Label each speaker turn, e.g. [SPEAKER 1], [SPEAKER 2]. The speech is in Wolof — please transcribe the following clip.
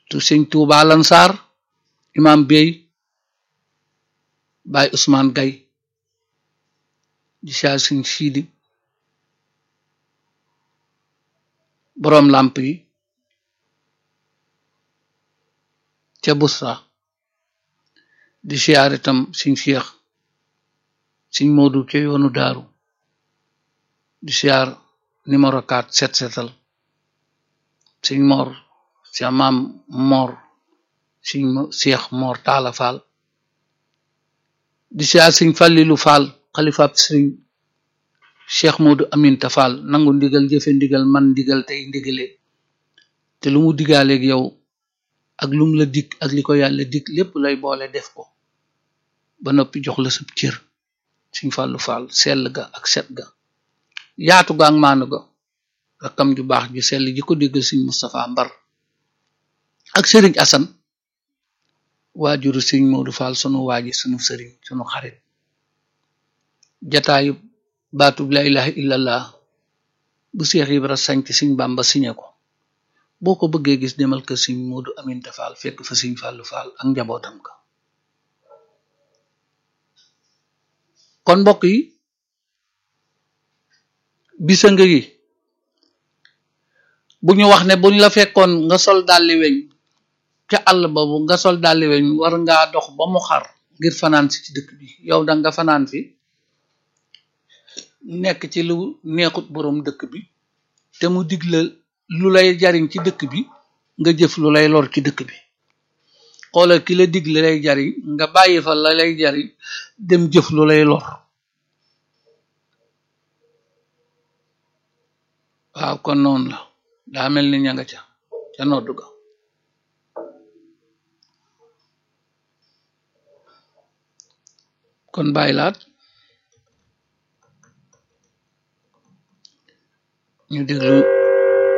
[SPEAKER 1] tu sëñ Tuuba Lansar imam Bey Baay Ousmane Gay di siyaar sëñ Siidi boroom làmp yi ca Busra di siyaar itam sëñ Seex sëñ Moodu ca yoonu daaru di siyaar numéro 4 set setal sëñ Mor sa maam Mor sëñ Seex Mor Taala Faal di siyaar sëñ Fàllilu Faal xalifaab sëñ Cheikh Moodu Aminta Faal nangu ndigal jëfe ndigal man ndigal tey ndigale te lu mu digaaleeg yow ak lum la dig ak li ko yàlla dig lépp lay boole def ko ba noppi jox la sab cër sëñ Fàllu Faal sell ga ak set ga yaatu ga ak maanu ga rakkam ju baax ju sell ji ko déggal sëñ Moustapha Mbar ak sëriñ Asan waajuru sëñ Moodu Faal sunu waaji sunu sëriñ sunu xarit jataayu baatub la ilaha illallah bu Seex Ibra sanc sëñ Bàmba siñe ko boo ko bëggee gis demal kër sëñ Moodu Aminta Faal fekk fa sëñ Fàllu Faal ak njabootam ka kon mbokk yi bisa nga yi bu ñu wax ne buñ la fekkoon nga sol dalli weñ ca àll boobu nga sol dalli weñ war ngaa dox ba mu xar ngir fanaan si ci dëkk bi yow da nga fanaan fi nekk ci lu neexut boroom dëkk bi te mu digle lu lay jariñ ci dëkk bi nga jëf lu lay lor ci dëkk bi xoolal ki la digle lay jariñ nga bàyyi fa la lay jariñ dem jëf lu lay lor waaw kon noonu la daa mel ni ña nga ca ca noddu ga kon bàyyi laat ñu déglu